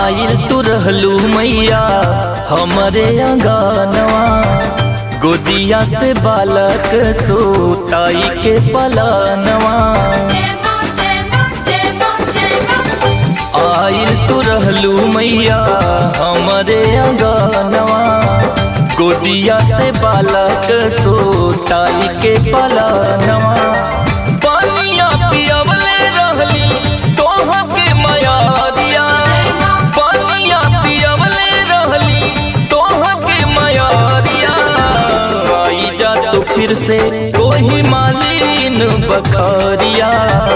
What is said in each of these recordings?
आइल तू रहलू मैया हमरे अंगनवा गोदिया से बालक सोताई के पलनवा आइल तू रहलू मैया हमरे अंगनवा गोदिया से बालक सोताई के पलनवा पानिया पियवले रहली तोह के मयारिया पानिया पियवले रहली तोह के मयारिया आई जा तो फिर से कोही मालिन बखरिया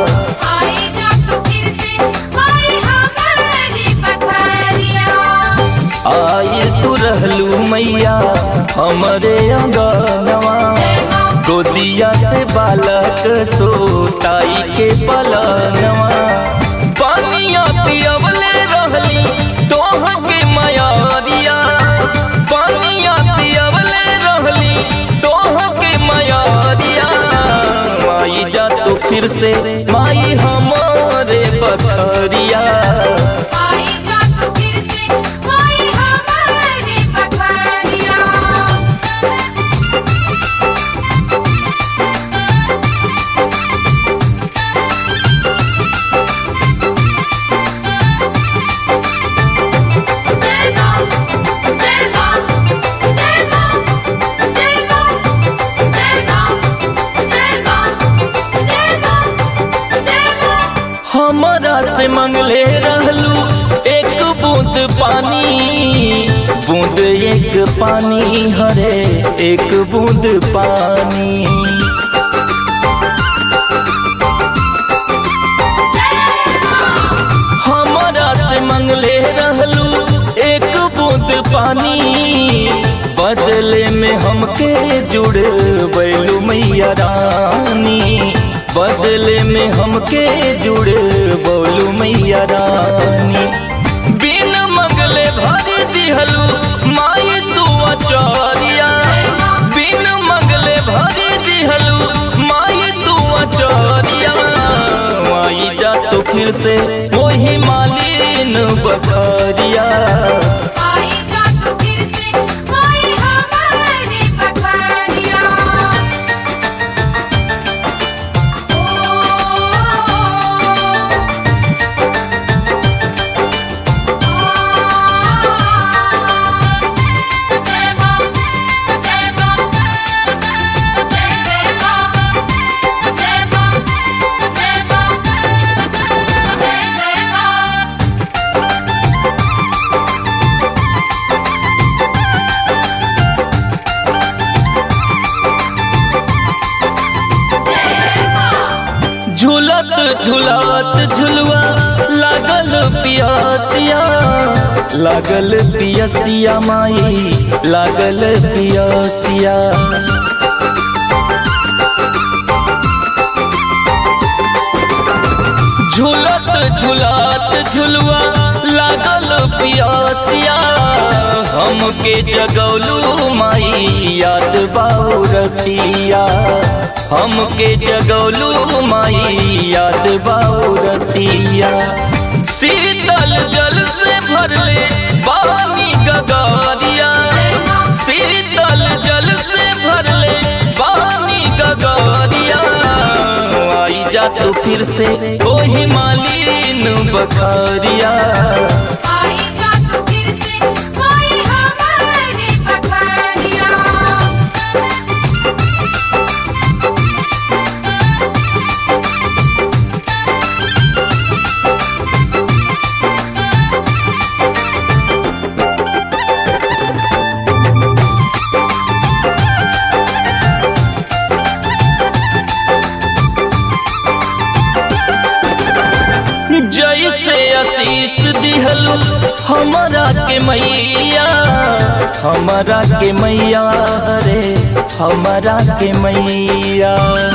आई तू रहलू मैया हमरे अंगनवा गोदिया से बालक सोताई के पलनवा पानिया पियवले रहली तोह के मयारिया पानिया पियवले रहली तोह के मयारिया माई जा तो फिर से माई हमारे बखरिया हमारा से मंगले रहलू एक बूंद पानी बूंद एक पानी हरे एक बूंद पानी हमारा से मंगले रहलू एक बूंद पानी बदले में हमके जुड़ बैलू मैया रानी बदले में हमके जुड़ बोलू मैया रानी बिन मंगले भरी दिहलू माई तू अचारिया बिन मंगले भरी दिहलू माई तू अचारिया माई जा तो फिर से वही मालिन बखरिया झूलत झूलत झुलवा लागल पियासिया लागल पियसिया माई लागल पियसिया झूलत झूलत झुलवा लागल पियासिया हमके जगौलू माई याद बाऊ रतिया हमके जगौलू माई याद बाऊ रतिया शीतल जल से भरले पानी गगारिया शीतल जल से भरले पानी गगारिया आई जा तो फिर से वही मालिन बखारिया जैसे आशीष दिहलू हमारा के मैया हमारा के मैया रे हमारा के मैया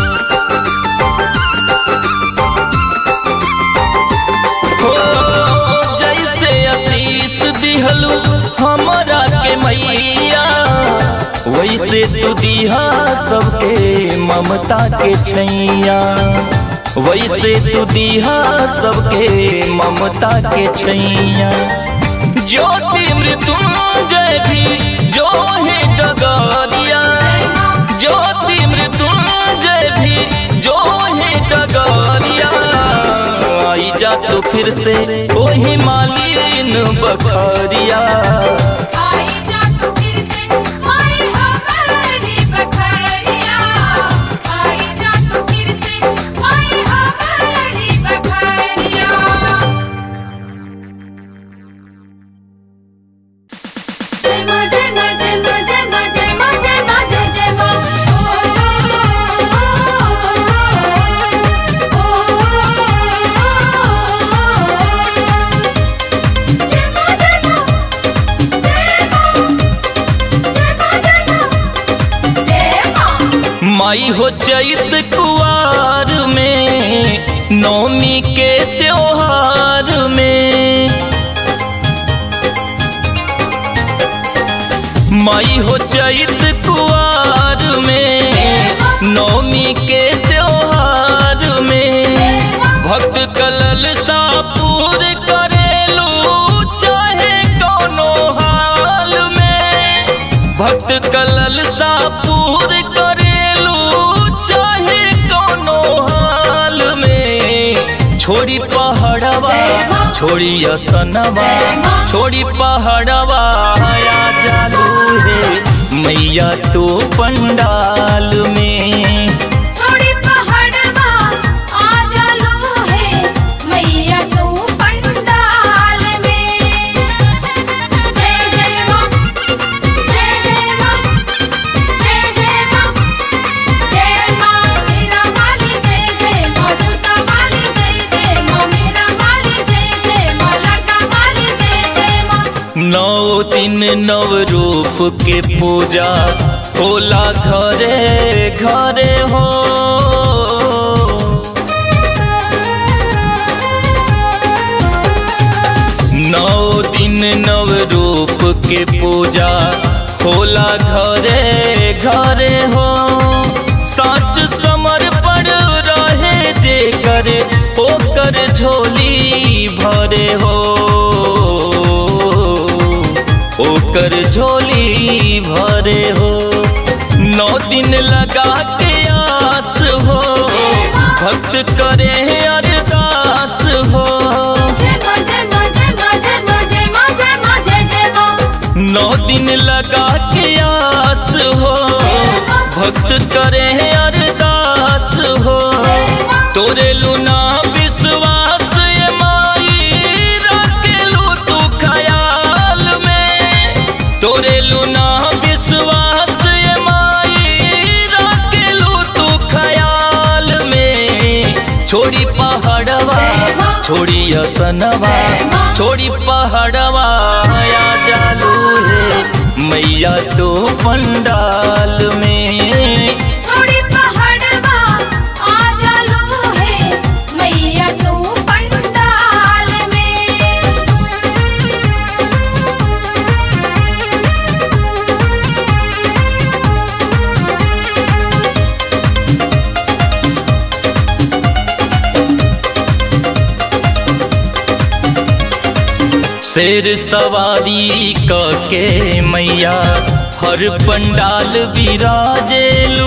हो जैसे आशीष दिहलू हमारा के मैया वैसे तू दिहा सबके ममता के छैया वैसे तू दिहा सबके ममता के छैया ज्योति मृत्युंजय भी जो है डगरिया ज्योति मृत्युंजय भी जो है डगरिया आई जा तो फिर से वही मालिन बखरिया आई जा तू फिर से आई हमारी बखरिया आई जा तू फिर से आई हमारी बखरिया जय मां जय मां जय मां जय मां जय मां जय मां जय जय मां जय मां जय मां जय मां जय मां जय मां जय मां माई हो चैत कुआर में नौमी के त्योहार में माई हो चैत कुआर में नौमी के त्योहार में भक्त कलल सापुर करेलू चाहे कोनो हाल में भक्त कलल सापुर करेलू चाहे कोनो हाल में छोड़ी पहाड़वा छोड़ी असनवा छोड़ी पहाड़वा आया जालू है मैया तो पंडाल में छोड़ी पहाड़वा आ जालू है मैया तू पंडाल में जय जय मां जय जय मां जय जय मां जय मां मेरा वाली जय जय मां जूता वाली जय जय मां मेरा वाली जय जय मां लटा वाली जय जय मां नौ दिन नव रूप के पूजा होला घरे घरे हो नौ दिन नव रूप के पूजा होला घरे घरे हो सच समर्पण रहे जे करे ओकर झोली भरे हो ओकर झोली भरे हो नौ दिन लगा के आस हो भक्त करे अरदास हो जय मां जय मां जय मां जय मां जय मां जय मां जय जय मां नौ दिन लगा के आस हो भक्त करे अरदास हो तोरे लुना विश्वास ये माई रखेलू तू ख्याल में तोरे लुना विश्वास ये माई रखेलू तू ख्याल में छोड़ी पहाड़वा छोड़ी असनवा छोड़ी पहाड़वा आया जालू है मैया तो पंडाल में छोड़ी पहाड़वा आ जालू है मैया तू पंडाल में शेर सवारी क के मैया हर पंडाल विराजेलू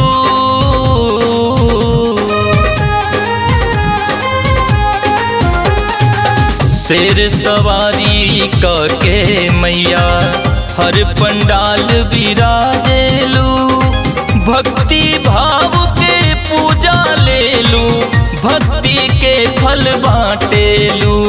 शेर सवारी क के मैया हर पंडाल विराजेलू भक्ति भाव के पूजा लेलू भक्ति के फल बाटेलू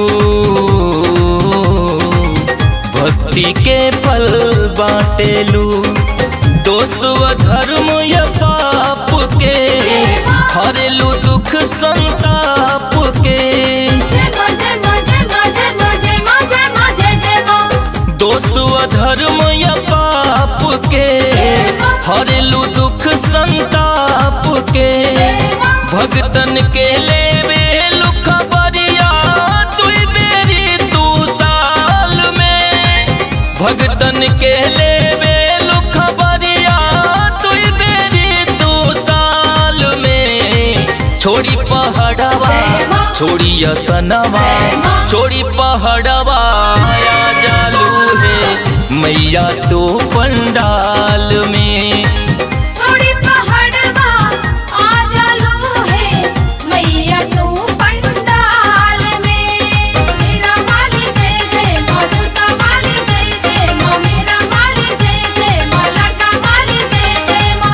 भक्ति के फल बाटेलू दोष व धर्म या पाप के हरेलू दुख संताप के जय मां जय मां जय मां जय मां जय मां जय मां जय जय मां दोष व धर्म या पाप के हरेलू दुख संताप के भगतन के लेवे लुख बरिया तुई बेरी तू साल में भगतन के लेवे लुख बरिया तुई बेरी तू साल में छोड़ी पहाड़ पहाड़वा जय माँ। छोड़ी असनवा जय माँ। छोड़ी पहाड़वा आया जालू है मैया तो पंडाल में छोड़ी पहाड़वा आ जालू है मैया तू पंडाल में मेरा वाली जय जय माँ जूता वाली जय जय माँ मेरा वाली जय जय माँ लाटा वाली जय जय माँ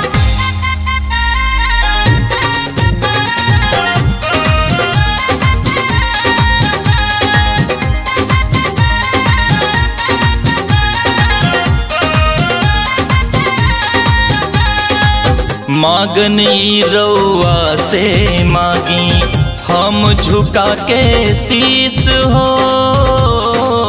मांगनी रउआ से मांगी हम झुका के शीस हो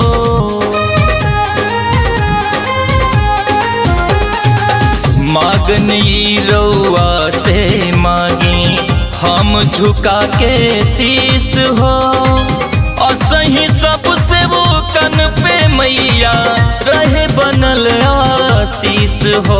मांगनी रउआ से मांगी हम झुका के शीस हो और सही सबसे वो कन पे मैया रहे बनल आशीष हो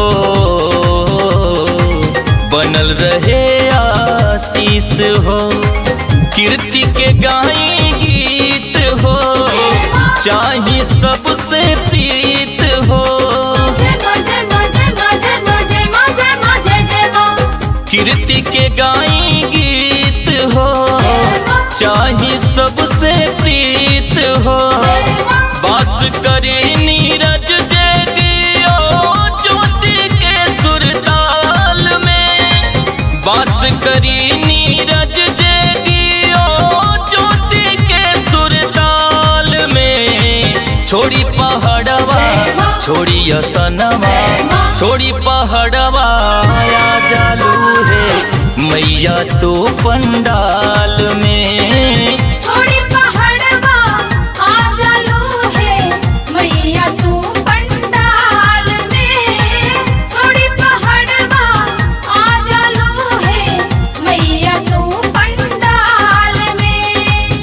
बनल रहे आशीष हो कीर्ति के गाई गीत हो चाही सबसे प्रीत हो जय माँ जय माँ जय माँ जय माँ जय माँ जय माँ जय जय माँ कीर्ति के गाई गीत हो चाही सबसे प्रीत हो बास करे नीरज जय दियो ज्योति के सुरताल में बास करी नीरज जय दियो ज्योति के सुरताल में छोड़ी पहाड़वा छोड़ी असनवा छोड़ी पहाड़वा आया जालू है मैया तो पंडाल में छोड़ी पहाड़वा आ जालू है मैया तू पंडाल में छोड़ी पहाड़वा आ जालू है मैया तू पंडाल में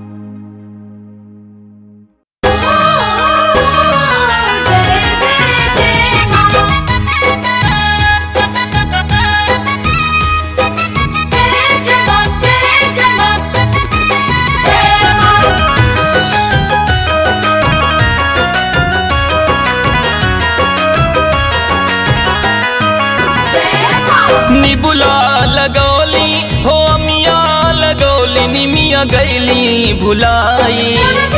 जय जय जय माँ जय जय माँ जय जय माँ जय माँ जय माँ निबुला लगौली हो अमिया लगौली निमिया गैली भुलाई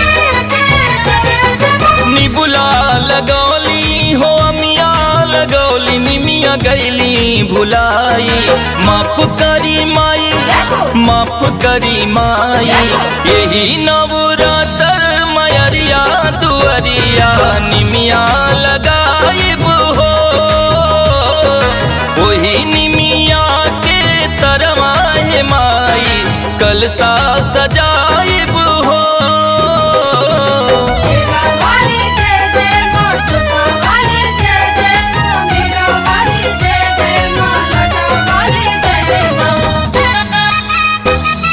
निबुला लगौली हो अमिया लगौली निमिया गैली भुलाई माफ करी माई माफ करी माई यही नवरातर मयरिया दुअरिया निमिया लगाइब हो वही निमिया के तरवा है माई कलसा सजाइब हो मेरा वाली जय जय माँ छुपा वाली जय जय माँ मेरा वाली जय जय माँ लटा वाली जय जय माँ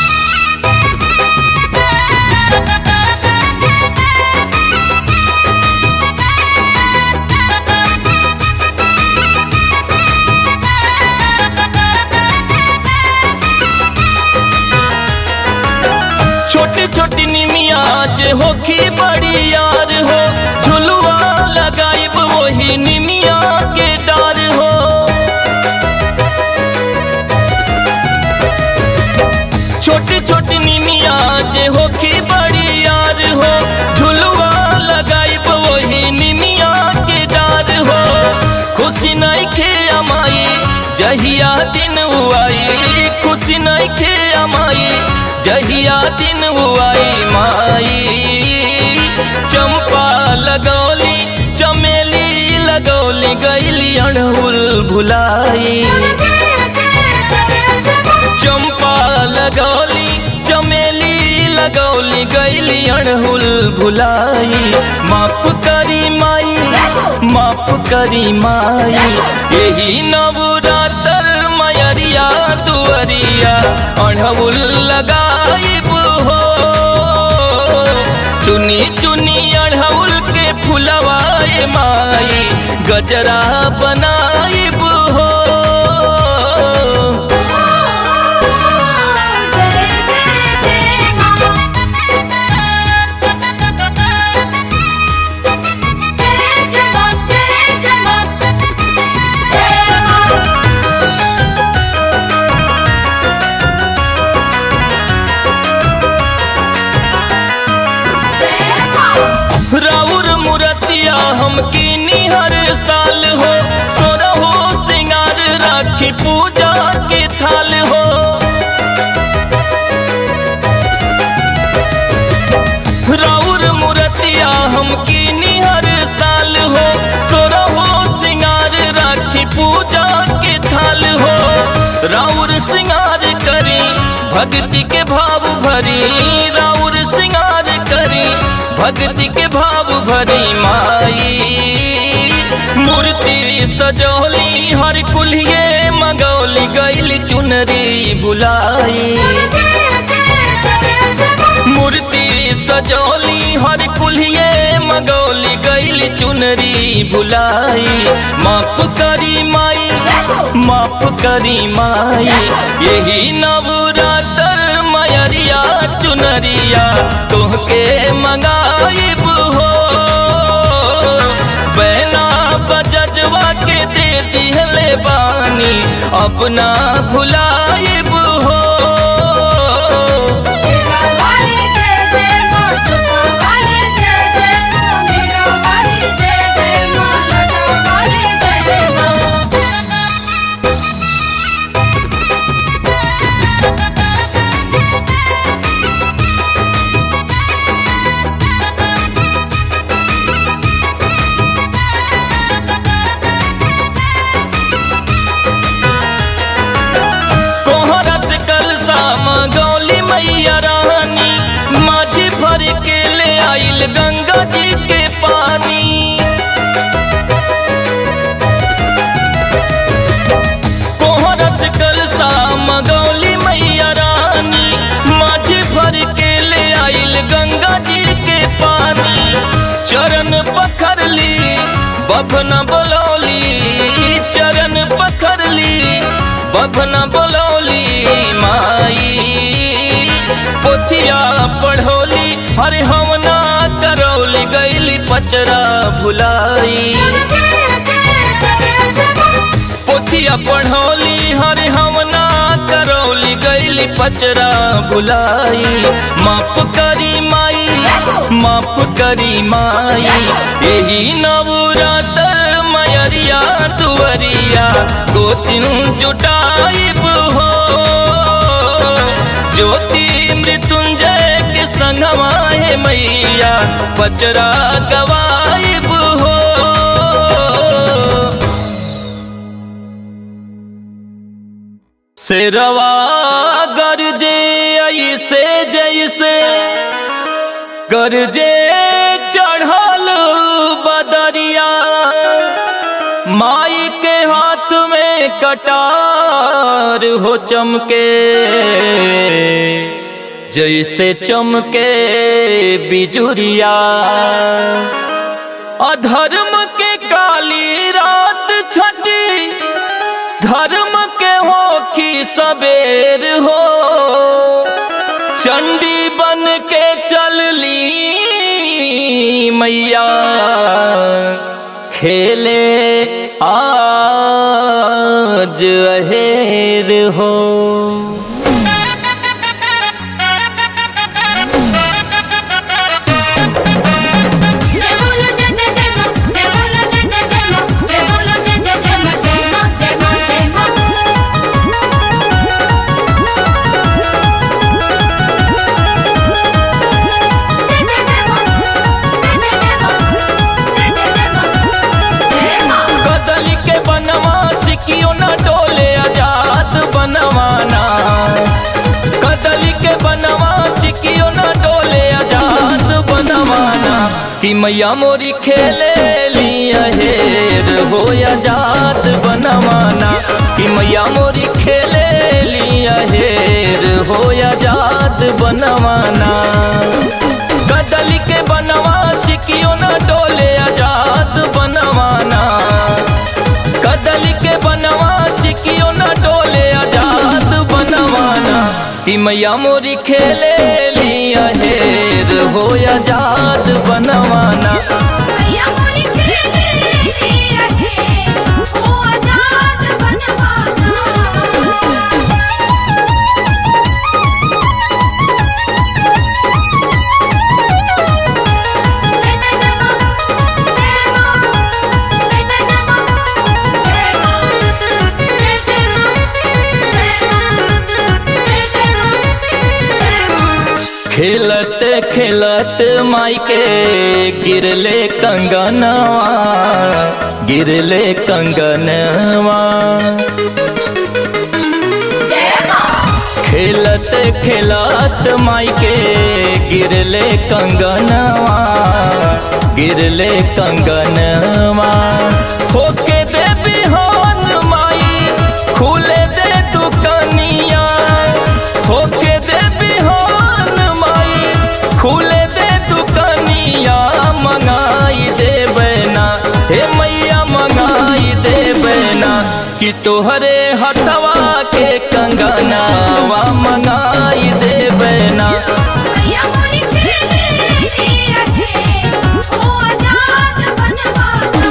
छोटी छोटी निमिया जे होखी बड़ी यार हो झुलुआ लगाइब वही निमिया के डार हो छोटी छोटी निमिया जे होखी बड़ी यार हो झुलुआ लगाइब वही निमिया के डार हो खुशी नहीं खे अमाई जहिया दिन हुआई खुशी नहीं खे अमाई जहिया दिन हुआई माई चंपा लगौली चमेली लगौली गैली अड़हुल भुलाई चंपा लगौली चमेली लगौली गैली अड़हुल भुलाई माफ करी माई माफ करी माई यही नवरातर मयरिया दुअरिया अड़हुल लगाइब हो चुनी चुनी अड़हुल के फुलवाए माई गजरा बनाइब हो जय हम कीनी हर साल हो सोरा हो सिंगार राखी पूजा के थाल हो राउर मूर्तिया हम कीनी हर साल हो सोरा हो सिंगार राखी पूजा के थाल हो राउर सिंगार करी भक्ति के भाव भरी राउर सिंगार करी भक्ति के भाव भरी माई मूर्ति सजौली हर कुल्हिए मगौली गैल चुनरी बुलाई मूर्ति सजौली हर कुल्हिए मगौली गैल चुनरी बुलाई माफ करी माई माफ करी माई यही नवरात्र मयरिया चुनरिया तोहके मंगाइब हो बैना बजजवा के दे दिहले बानी अपना भुलाइब हो मेरा वाली जय जय मां सुता वाली जय जय मां मेरा वाली जय जय मां लटा वाली जय जय मां कोहरा से कल शाम गौली मैया रानी माझी भर के ले आइल गंगा जी के पानी कोहरा से कल शाम गौली मैया रानी माझी भर के ले आइल गंगा जी के पानी चरण पखर ली बभना बोलौली चरण पखर ली बभना बोलौली माई पोथिया पढ़ौली हरे हमना करौली गैली पचरा भुलाई पोथिया पढ़ौली हरे हमना करौली गैली पचरा भुलाई माफ करी माई माफ करी माई यही नवरात्र मयरिया दुवरिया गोतिन जुटाइब हो ज्योति मृत्युंजय के संगवा है मैया पचरा गवाइब हो शेरवा गरजे ऐसे जैसे गरजे चढ़ल बदरिया माई के हाथ में कटार हो चमके जैसे चमके बिजुरिया अधर्म के काली रात छठी धर्म के हो की सबेर हो चंडी बन के चल ली मैया खेले आज अहेर हो जय बोलो जय जय जय मां जय बोलो जय जय जय मां जय बोलो जय जय जय मां जय मां जय मां जय मां जय जय जय मां जय जय जय मां जय जय जय मां जय मां कदली के बनवा सिकियो न डोले आजाद बनवाना कदली के बनवा सिकियो न डोले आजाद बनवाना कि मैया मोरी खेले लिया हेर हो आजाद बनवाना कि मैया मोरी खेले लिया हेर हो आजाद बनवाना कदली के बनवा सिकियो न डोले आजाद बनवाना कदली के बनवा सिकियो न डोले आजाद बनवाना कि मैया मोरी खेले लिया हेर हो आजाद बनवाना मैया मोरी खेले लिया है ओ आजाद बनवाना जय जय जय मां जय मां खेलत खेलत माई के गिरले कंगनवा गिरले कंगनवा जय माँ खेलत खेलत माई के गिरले कंगनवा गिरले कंगनवा होके दे बिहान माई खुले दे दुकनिया होके दे बिहान माई खुले दे दुकनिया मंगाई दे बना हे मैया मंगाई दे बना कि तोहरे हथवा के कंगनावा मंगाई दे बना मैया मोरी खेले रहे ओ आजाद बनवाता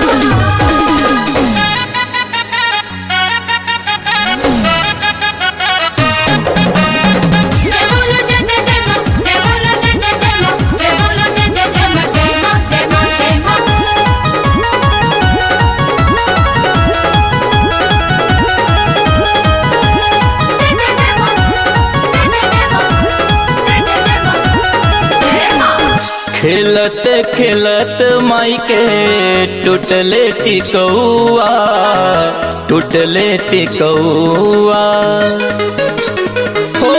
जय बोलो जय जय जय माँ जय बोलो जय जय जय माँ जय बोलो जय जय जय माँ जय माँ जय माँ जय माँ जय जय जय माँ जय जय जय माँ जय जय जय माँ जय माँ खेलत खेलत माई के टूटले टिकौआ टूटले टिकौआ हो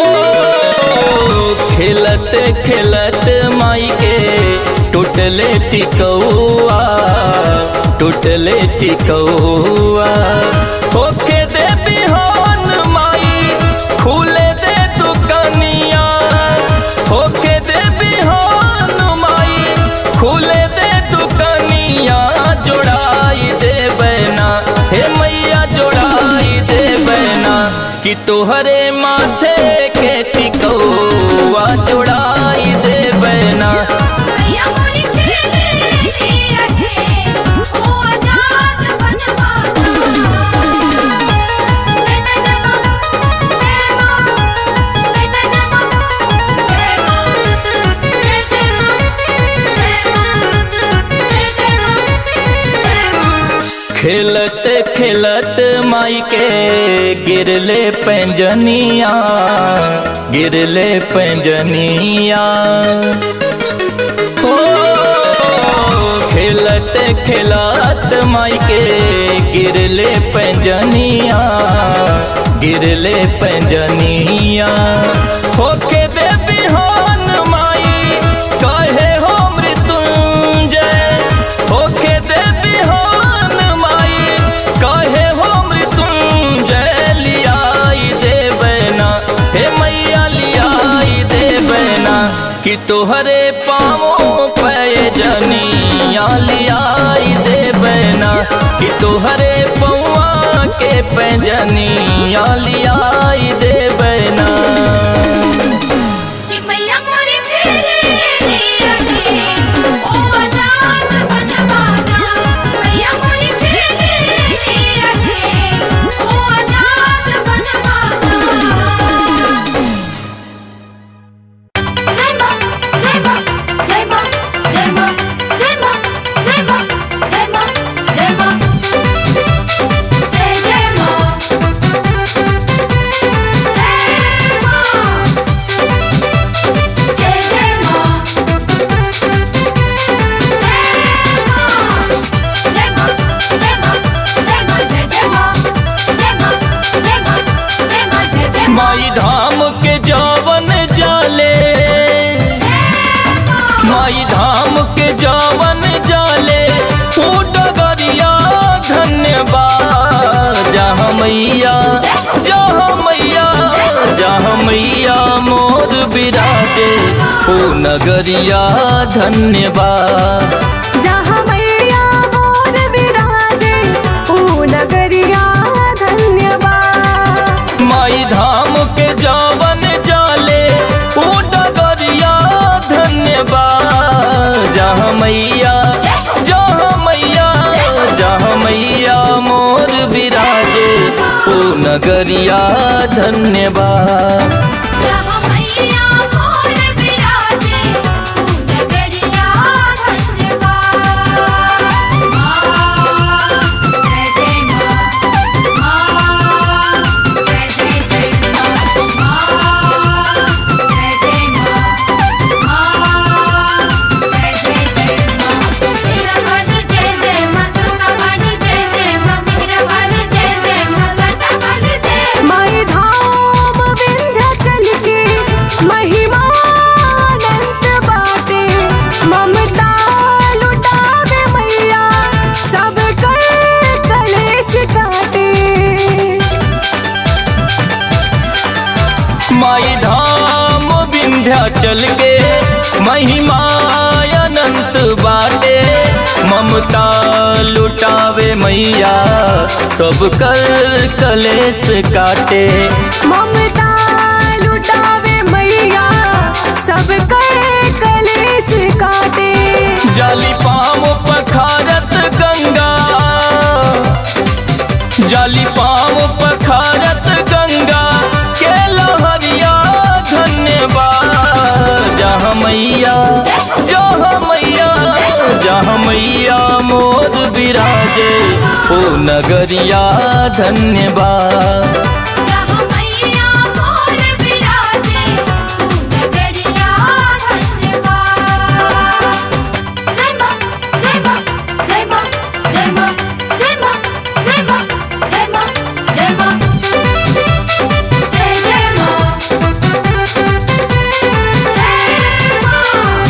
खेलत खेलत माई के टूटले टिकौआ टूटले टिकौआ होके दे बिहान माई खुले दे दुकनिया होके दे बिहान माई खुले दे दुकनिया जोड़ाई दे बना हे मैया जोड़ाई दे बना कि तोहरे माथे के टिकौआ जोड़ाई दे बना मैया मोरी खेले रहे ओ आजाद बनवाता जय जय जय माँ जय माँ जय जय जय माँ जय माँ जय जय माँ जय माँ जय जय माँ जय माँ खेलत खेलत माई के गिरले पैंजनिया गिरले पैंजनिया हो खेलत खेलत माई के गिरले पैंजनिया गिरले पैंजनिया होके दे बिहान माई कहे हो मृत्युंजय होके दे बिहान माई कहे हो मृत्युंजय लियाई दे बना हे मैया लियाई दे बना कि तोहरे पाँवों पे जनिया लियाई दे बना कि तोहरे पौआ के पैजनिया लियाई दे बना कि मैया मोरी खेले रहे ओ आजाद बनवाता मैया मोरी खेले रहे ओ आजाद बनवाता जय माँ जय माँ जय माँ जय माँ जय माँ जय माँ जय माँ जय माँ जय जय माँ जय माँ जय जय माँ जय माँ जय माँ जय माँ जय माँ जय जय माँ जय माँ जय माँ जय माँ जय जय माँ माई धाम के जावन जाले माई धाम के जावन जाले ओ डगरिया धन्यवाद जहाँ मैया जहाँ मैया जहाँ मैया मोर विराजे ओ नगरिया धन्यवाद जहाँ मैया मोर विराजे ओ नगरिया धन्यवाद माई धाम के जावन जाले ओ डगरिया धन्यवाद जहाँ मैया जहाँ मैया जहाँ मैया मोर विराजे ओ नगरिया धन्यवाद जहाँ मैया मोर विराजे ओ नगरिया धन्यवाद माँ जय जय माँ माँ जय जय जय माँ माँ जय जय माँ के महिमा अनंत बाटे ममता लुटावे मैया सब कर कलेस काटे ममता लुटावे मैया सब कर कलेस काटे जाली पाम पखारत गंगा जाली पाम पखारत गंगा के लहरिया धन्यवाद जहाँ मैया जहाँ मैया जहाँ मैया मोर विराजे ओ नगरिया धन्यवाद जहाँ मैया मोर विराजे तू नगरिया धन्यवाद जय माँ जय माँ जय माँ जय माँ जय माँ जय माँ जय माँ जय माँ जय जय माँ जय माँ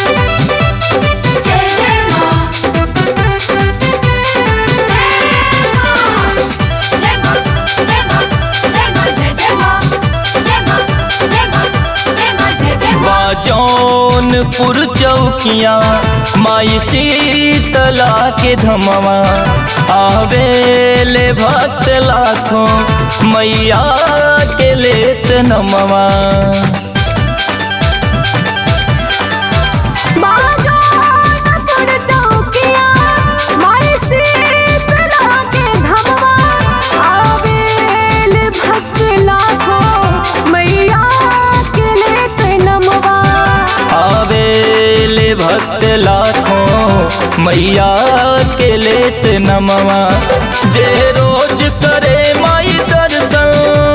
जय जय माँ जय माँ जय माँ जय माँ जय माँ जय जय माँ जय माँ जय माँ जय माँ जय जय माँ बाजौनपुर चौकिया माई शीतला के धमवा आवेले भक्त लाखों मैया के लेत नमवा बाजारपुर चौकिया माई शीतला के धमवा आवेल भक्त लाखों मैया के लेत नमवा आवेले भक्त लाखों मैया के लेत नमवा जे रोज करे माई दर्शन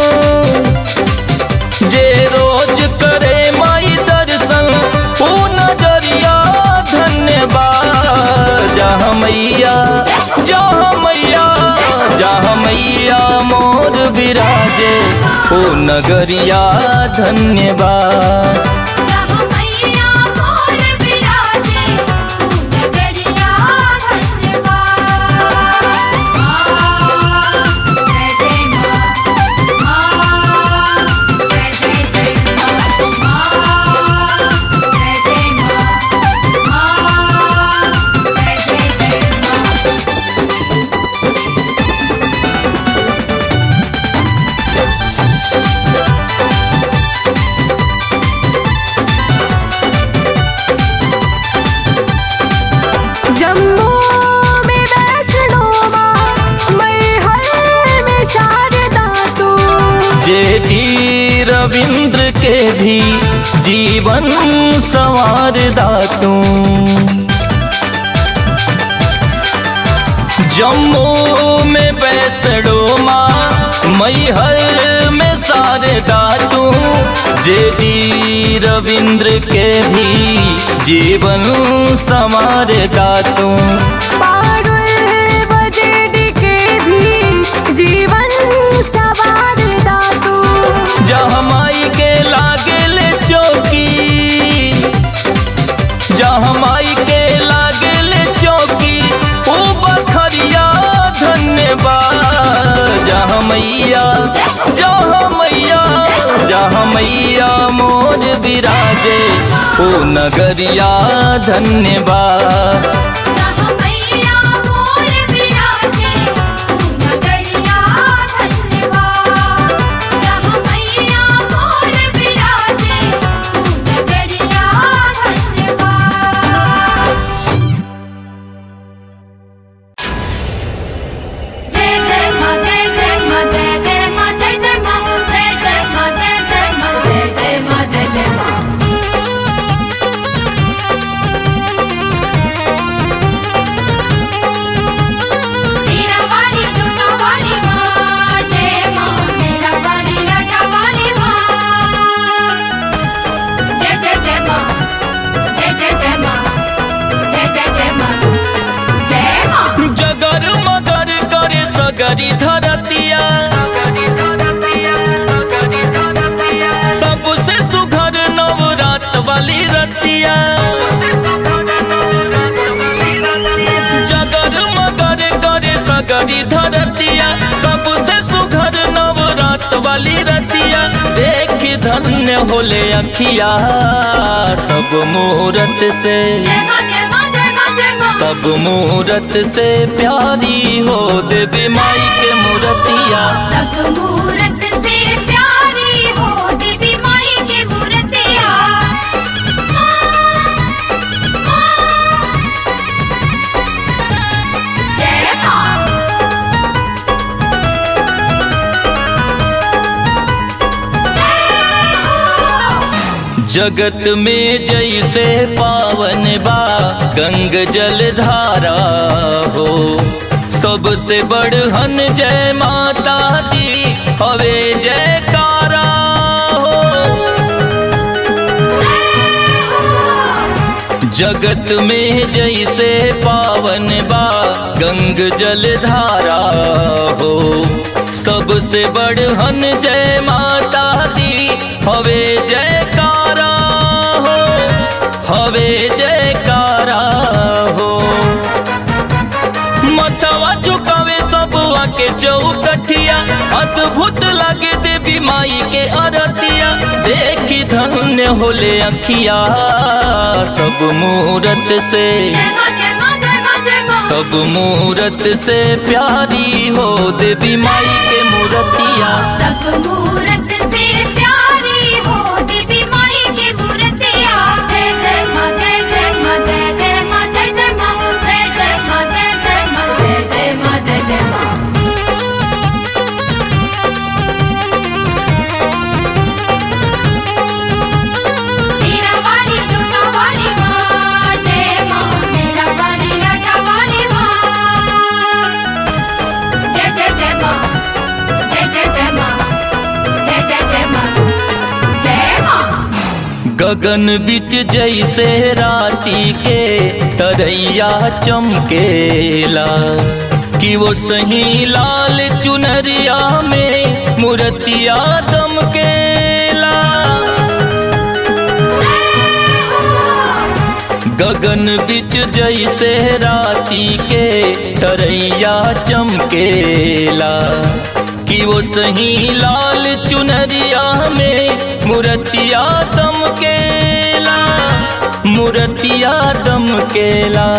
जे रोज करे माई दर्शन ओ नजरिया धन्यवाद जहाँ मैया जहाँ मैया जहाँ मैया मोर विराजे ओ नगरिया धन्यवाद जहाँ मैया मोर विराजे तू नगरिया धन्यवाद माँ जय जय माँ माँ जय जय जय माँ माँ जय जय माँ माँ जय जय जय माँ जम्मू में वैष्णो माँ मैहर में शारदा तू जे भी रविंद्र के भी जीवन संवार दातू जम्मू में बैसड़ो माँ मैहर में शारदा तू जे डी रविंद्र के भी जीवन संवार दातू पारुल बजेडी के भी जीवन सवार दातू जहाँ माई के लागल चौकी जहाँ माई के लागल चौकी ओ बखरिया धन्यवाद जहाँ मैया जहाँ मैया जहाँ मैया मोर विराजे ओ नगरिया धन्यवाद जहाँ मैया मोर विराजे तू नगरिया धन्यवाद जहाँ मैया मोर विराजे तू नगरिया धन्यवाद जय जय माँ जय जय माँ जय जय माँ जय जय माँ जय जय माँ जय जय माँ जय जय माँ जय जय माँ धन्य होले अखिया सब मुहूर्त से जय मां जय मां जय मां जय मां सब मुहूर्त से प्यारी हो देवी माई के मूर्तिया सब मूरत से प्यारी हो देवी माई के मूर्तिया जय मां जय हो जगत में जैसे पावन बा गंग जल धारा हो सबसे बड़हन जय माता दी हवे जयकारा हो जगत में जैसे पावन बा गंग जल धारा हो सबसे बड़हन जय माता दी हवे जयकारा हो हवे जयकारा हो मथवा झुकावे सब आके चौकठिया अद्भुत लगे देवी माई के अरतिया देखी धन्य होले अखिया सब मुहूर्त से जय मां जय मां जय मां जय मां सब मुहूर्त से प्यारी हो देवी माई के मूर्तिया सब मूरत से प्यारी हो देवी माई के मूर्तिया जय जय माँ जय जय माँ जय जय माँ जय जय माँ जय जय माँ जय जय माँ जय जय माँ जय जय माँ सीरा वाली जूता वाली माँ जय माँ मेरा वाली लाटा वाली माँ जय जय जय माँ जय जय जय माँ जय जय जय माँ जय माँ गगन बिच जैसे राती के तरैया चमकेला कि वो सही लाल चुनरिया में मूर्तिया दमकेला गगन बिच जैसे राती के तरैया चमकेला कि वो सही लाल चुनरिया में मूर्तिया दमकेला मूर्तिया दमकेला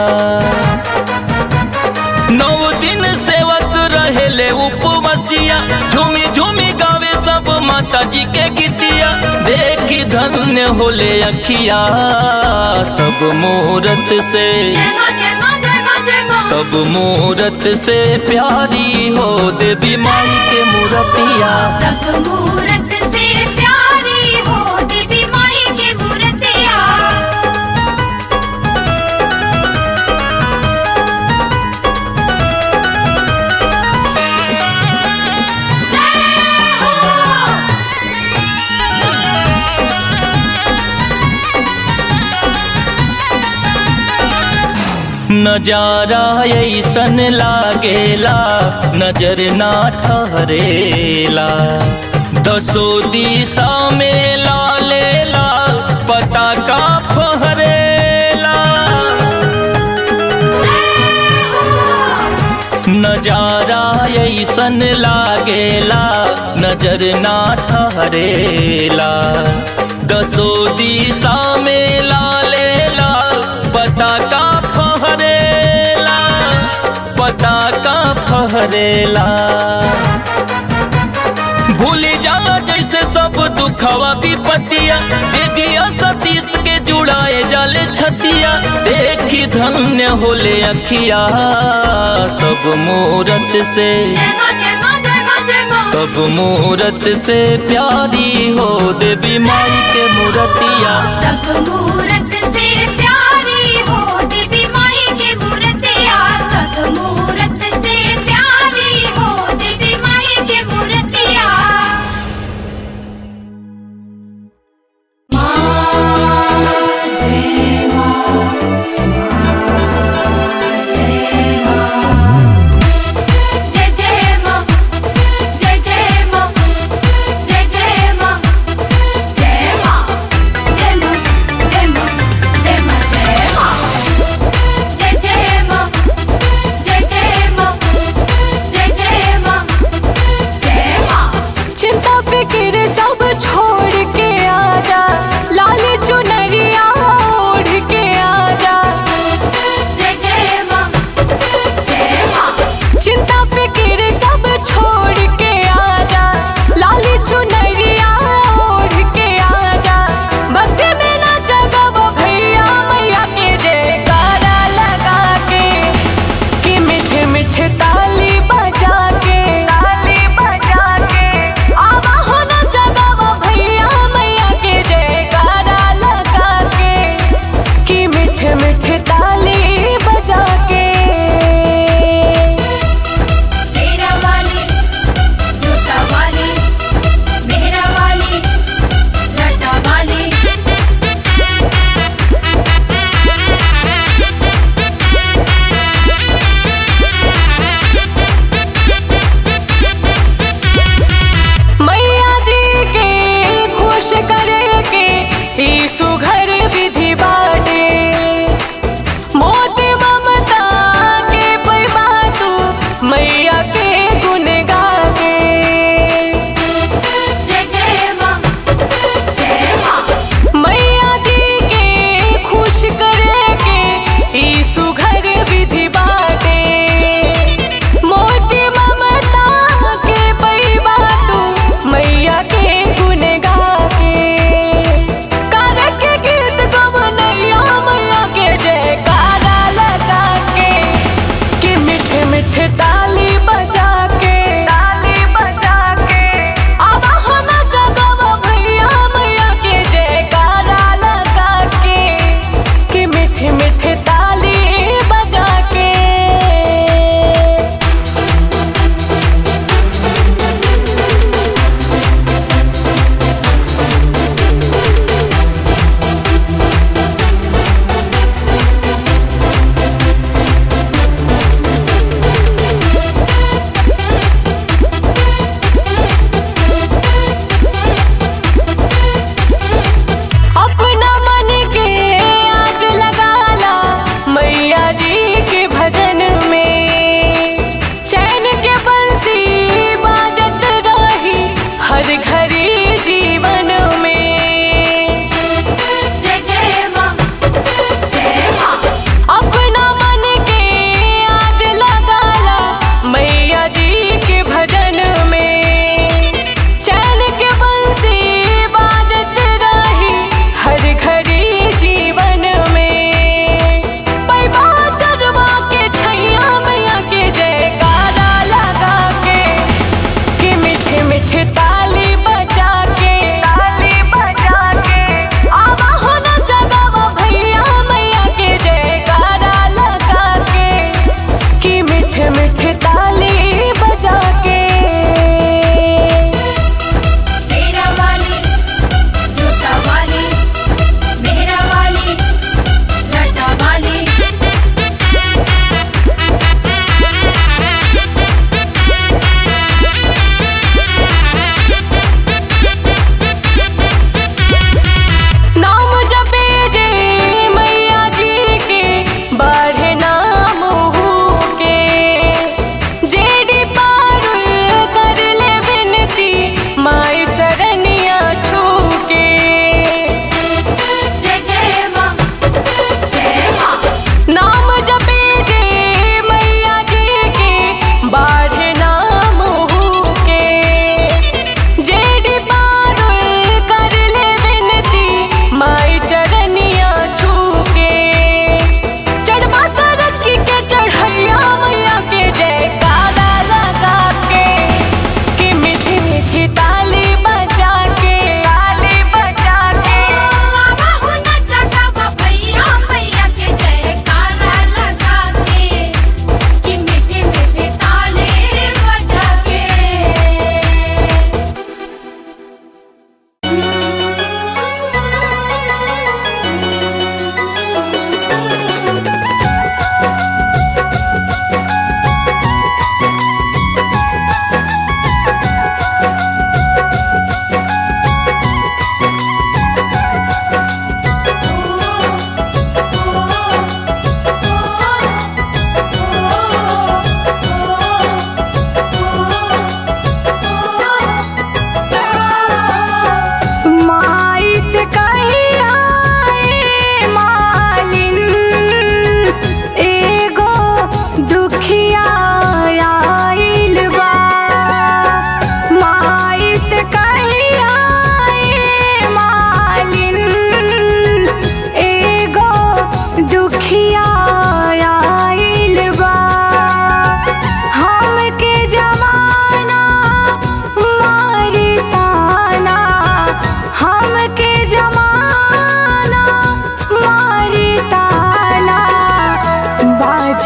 नौ दिन सेवक रहेले उपवसिया झूमी झूमी गावे सब माता जी के गीतिया देखी धन्य होले अखिया सब मुहूर्त से जय माँ जय माँ जय माँ जय माँ सब मुहूर्त से प्यारी हो देवी माई के मूर्तिया सब मूरत से प्यारी हो देवी माई के मूर्तिया जय हो नजारा ऐसन लागेला नजर ना ठहरेला दसो दिशा में लालेला पताका फहरेला नजारा ऐसन लागेला नजर ना ठहरेला दसो दिशा में लालेला पताका फहरेला पताका फहरेला भूल जाला जैसे सब दुखवा विपतिया जे दिया सतीश के जुड़ाए जाले छतिया देखी धन्य होले अखिया सब मुहूर्त से जय माँ जय माँ जय माँ जय माँ सब मुहूर्त से प्यारी हो देवी माई के मूर्तिया सब मूरत से प्यारी हो देवी माई के मूर्तिया सब मूरत से प्यारी हो देवी माई के मूर्तिया माँ जय माँ जय माँ जय जय माँ जय जय माँ जय जय माँ जय माँ जय माँ जय माँ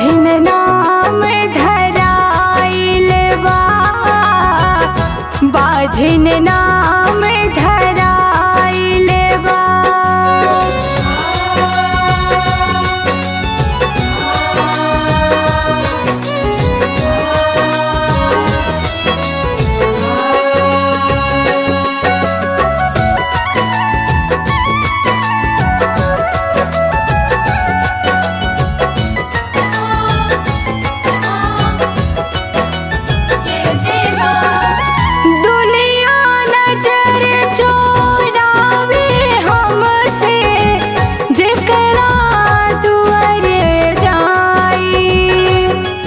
बाझिन नाम धराइल बा बाझिन नाम धराइल बा जय जय माँ दुनिया नजर चोरावे हमसे जेकरा दुआर जाई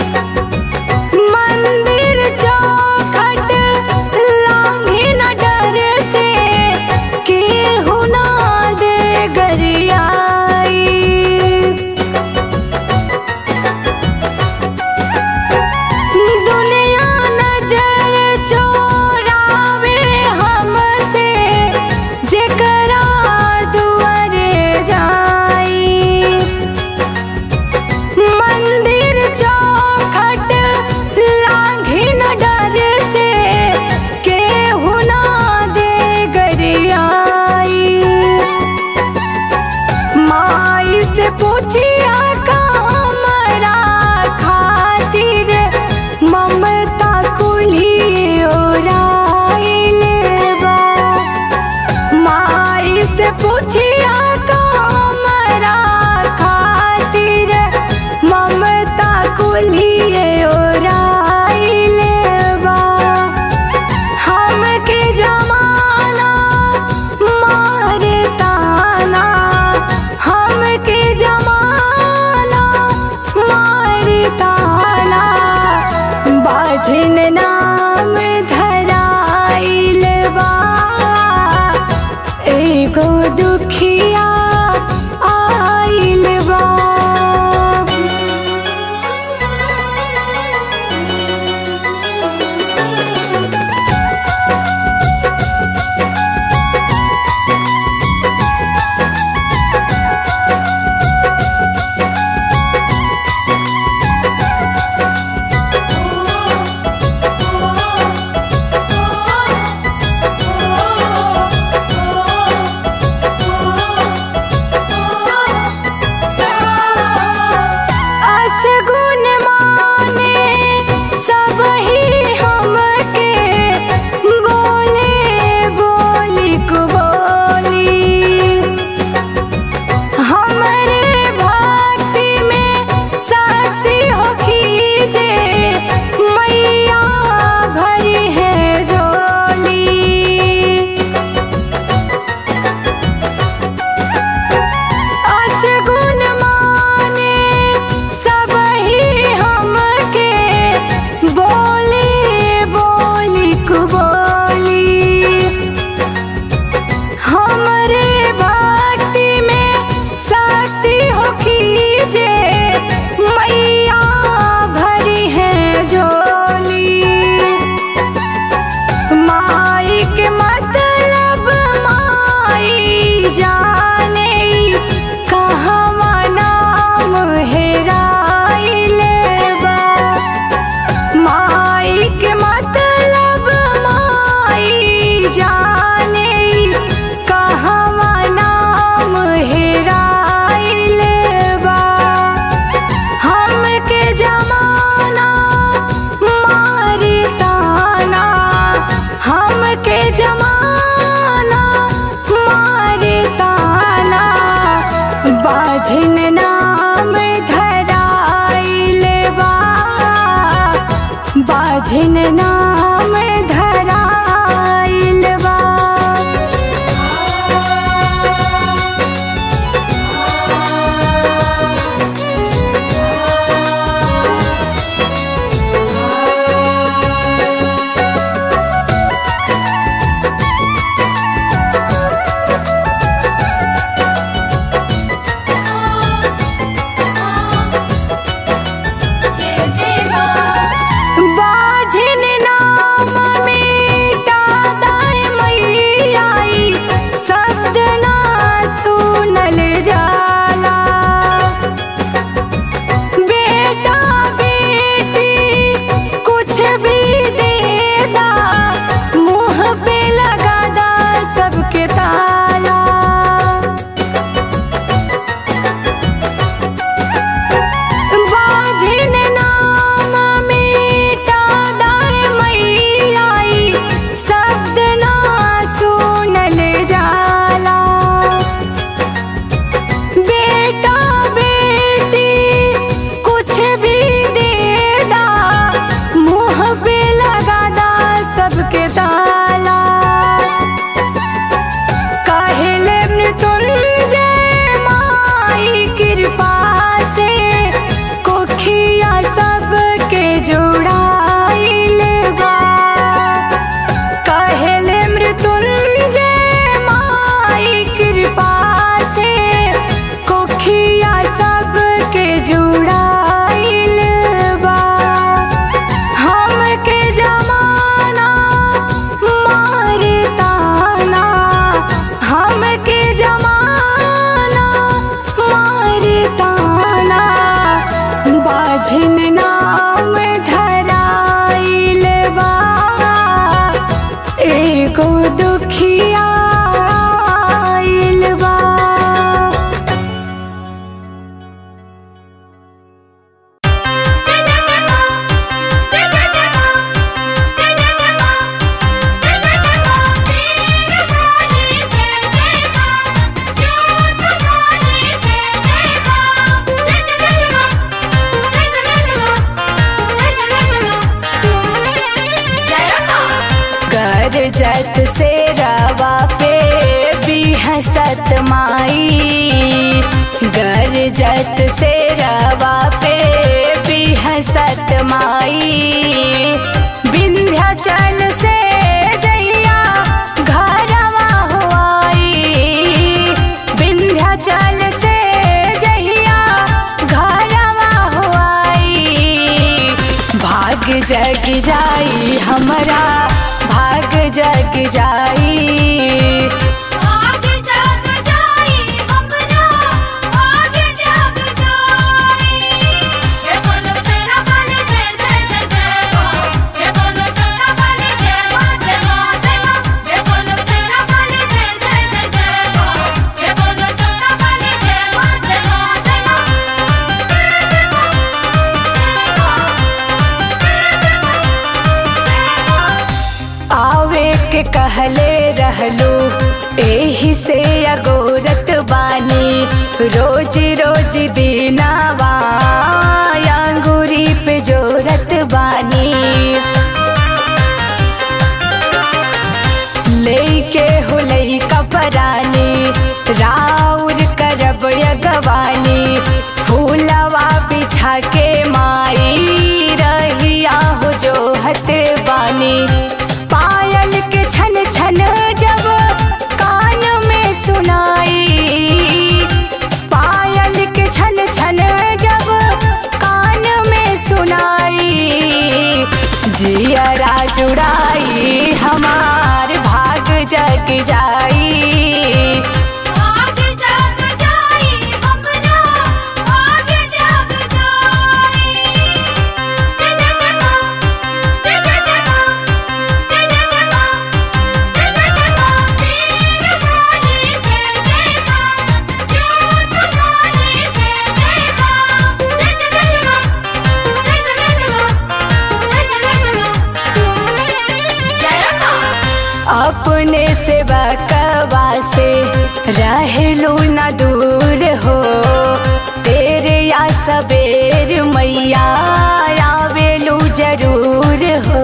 मंदिर चौखट लांघे न डर से केहू ना दे गरियाई दुनिया नजर चोरावे हमसे जेकरा दुआरे जाई मंदिर चौखट लांघे न डर से केहू ना दे गरियाई माई से पूछिया का हमरा खातिर ममता कुली ओराइल बा माई से पूछिया का हमरा खातिर ममता कुली ओराइल बा हमके जमाना मारे ताना हमके जमाना मारे ताना बाझिन नाम धराइल बा एगो दुखिया आइल बा असगुन माने सब ही हमके बोले बोली को बोली हमरे भक्ति में शक्ति हो खींचे मैया भरी है झोली असगुन माने सब ही हमके बोली बोली को बोली हमरे भक्ति में शक्ति हो खींचे मैया भरी है झोली माई के मतलब माई जाने कहवा नाम हेराइल बा माई के मतलब माई जाने कहवा नाम हेराइल बा हमके जमाना मारे ताना हमके जमाना मारे ताना बाझिन नाम धराइल बा बाझिन नाम धराइल बा जय जय माँ बाझिन ना जुड़ाइल बा हमके जमाना मारे ताना हमके जमाना मारे ताना बाझिन नाम धराइल बा एगो दुखिया आइल बा जय जय जय मां जय जय जय मां जय जय जय मां जय जय जय मां तेरे वाली जय जय मां जोत वाली जय जय मां जय जय जय मां जय जय जय मां जय जय जय मां जय मां कर जत से रवा पे भी हसत माई गर जत से रवा पे भी हसत माई विंध्याचल से जहिया घरवा हुआई विंध्याचल से जहिया घरवा हुआई भाग जग जाई हमरा भाग जग जाई आगे जग जाई हमरा आगे जग जाई जय बोलो तेरा वाली जय जय जय जय मां जय बोलो चंदा वाली जय मां जय मां जय मां जय बोलो तेरा वाली जय जय जय जय मां जय बोलो चंदा वाली जय मां जय मां जय आवे के कहले रहलू एही से अगोरत बानी रोज रोज दीनावा अंगूरी पे जोरत बानी लेके हुलई कपरानी राउर करब यगवानी फूलवा बिछा के माई रहिया हो जोहत बानी पायल के छन छन जब कान में सुनाई पायल के छन छन जब कान में सुनाई जियरा जुड़ाई हमार भाग जग जाई आगे जग जाई हमरा आगे जग जाई जय जय जय मां जय जय जय मां जय जय जय मां जय जय जय मां तेरे वाली जय जय मां जोत वाली जय जय मां जय जय जय मां जय जय जय मां जय जय जय मां जय मां अपने से बकवा से रहलू न दूर हो तेरे या सबेर मैया आवेलू जरूर हो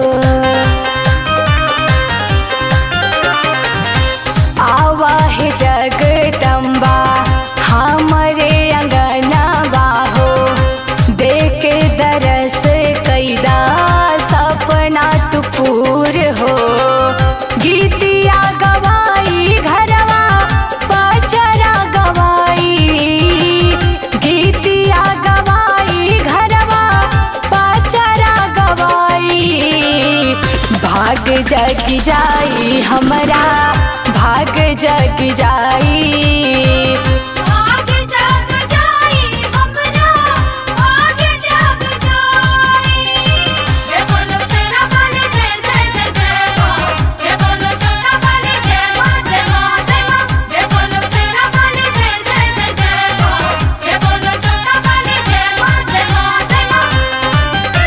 आवा है जगदम्बा हमरे अंगनवा हो देख दरस कैदा सपना तू पूर हो गीतिया गवाई घरवा पचरा गवाई गीतिया गवाई घरवा पचरा गवाई भाग जग जाई हमरा भाग जग जाई आगे जग जाई हमरा आगे जग जाई जय बोलो तेरा वाली जय जय जय जय मां जय बोलो चंदा वाली जय मां जय मां जय मां जय बोलो तेरा वाली जय जय जय जय मां जय बोलो चंदा वाली जय मां जय मां जय मां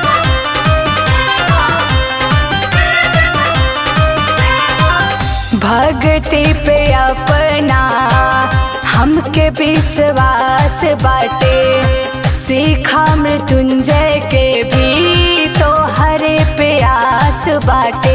भक्ति पे अपना हमके विश्वास बाटे सीखा मृत्युंजय के भी तो हरे प्यास बाटे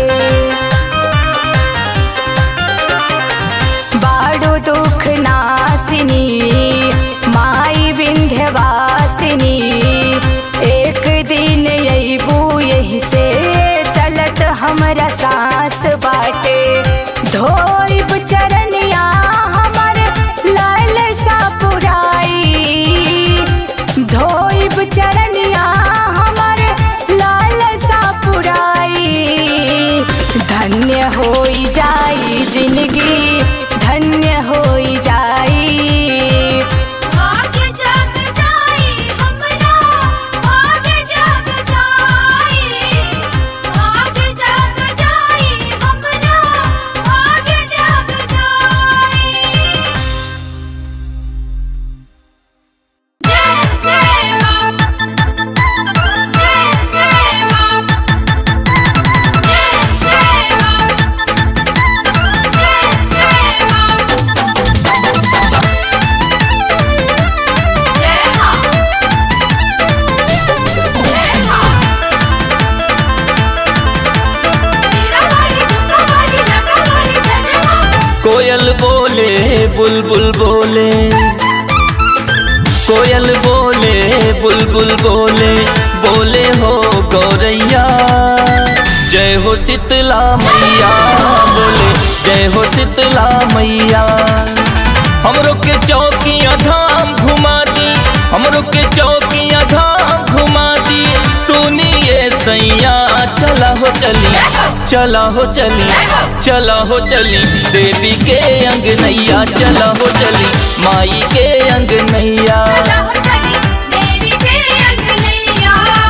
बाड़ो दुख नासिनी माई विंध्यवासिनी एक दिन अबू यही से चलत हमरा सांस बाटे धोइब चरनिया हमर लाल सा पुराई कोयल बोले बुलबुल बोले बोले हो गौरैया जय हो शीतला मैया बोले जय हो शीतला मैया हमरो के चौकिया धाम घुमा दी हमरो के चौकिया धाम घुमा दी सुनिए सैया चला हो चली चला हो चली चला हो चली देवी के अंग नैया चला हो चली माई के अंग नैया चला हो चली देवी के अंगनैया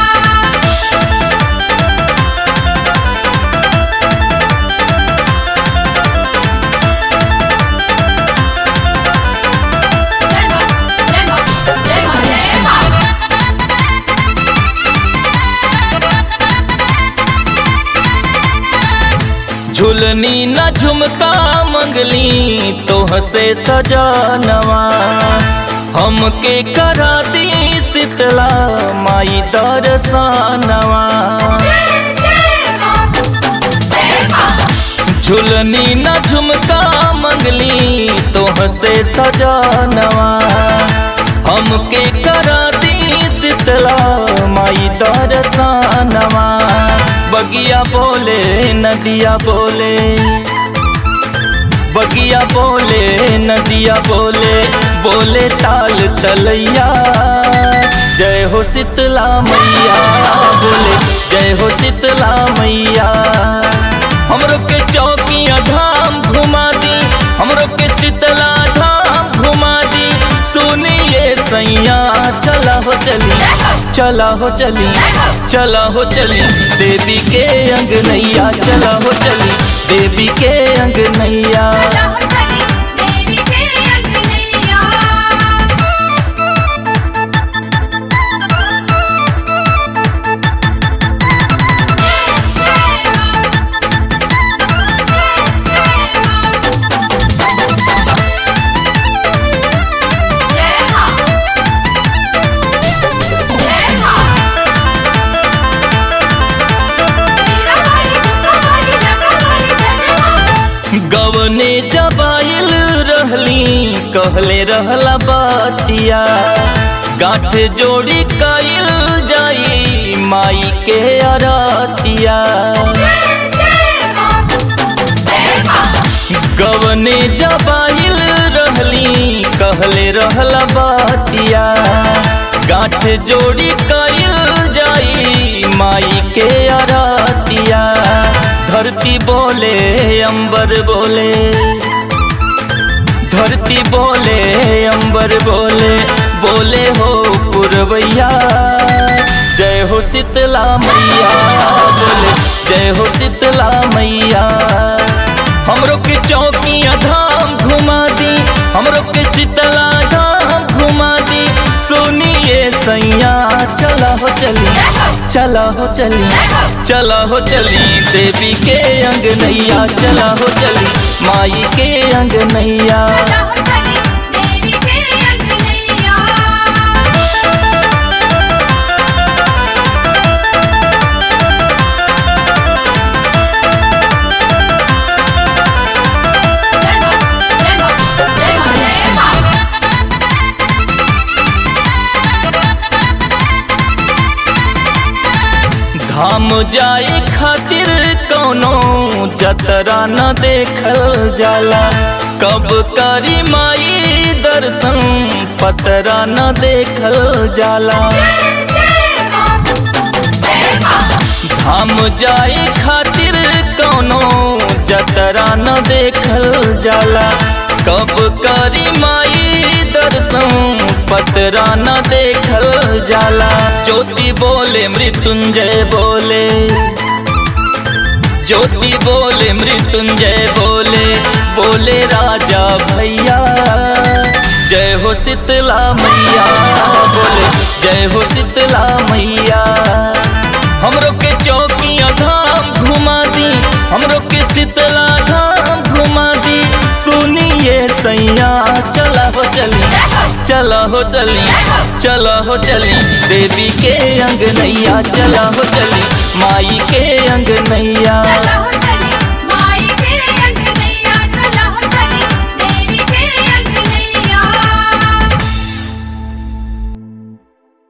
जय मां जय मां जय मां जय मां झुलनी न झुमका मंगली तो हसे सजानवा हमके करा दी शीतला माई दर्शनवा जय मां जय मां झुलनी न झुमका मंगली तो हसे सजानवा हमके करा दी शीतला माई दर्शनवा बगिया बोले नदिया बोले बगिया बोले नदिया बोले बोले ताल तलैया जय हो शीतला मैया बोले जय हो शीतला मैया हमरो के चौकिया धाम घुमा दी हमरो के शीतला धाम घुमा दी सुनिए सैया चला हो चली चला हो चली चला हो चली देवी के अंग नैया चला हो चली देवी के अंग नैया चला हो चली देवी के अंगनैया गवने जबाइल रहली कहले रहला बातिया गांठ जोड़ी काइल जाई माई के अरतिया गवने जबाइल रहली कहले रहला बातिया गांठ जोड़ी काइल जाई माई के अरतिया धरती बोले अंबर बोले धरती बोले अंबर बोले बोले हो पुरवैया जय हो शीतला मैया बोले जय हो शीतला मैया हमरो के चौकिया धाम घुमा दी हमरो के शीतला धाम घुमा दी सुनिए सैया चला हो चली चला हो चली चला हो चली देवी के अंग नैया चला हो चली माई के अंग नैया देवी के अंगनैया जय मां जय मां जय मां जय मां धाम जाए खातिर कौनो जतरा न देखल जाला कब करी माई दर्शन पतरा न देखल जाला धाम जाए खातिर कौनो जतरा न देखल जाला कब करी माई दर्शन पतरा न देखल जाला ज्योति बोले मृत्युंजय बोले ज्योति बोले मृत्युंजय बोले बोले राजा भैया जय हो शीतला मैया बोले जय हो शीतला मैया हमरो के चौकिया धाम घुमा दी हमरो के शीतला धाम घुमा दी सुनिए सैया चला हो चली चला हो चली चला हो चली देवी के अंग नैया चला हो चली माई के अंग नैया चला हो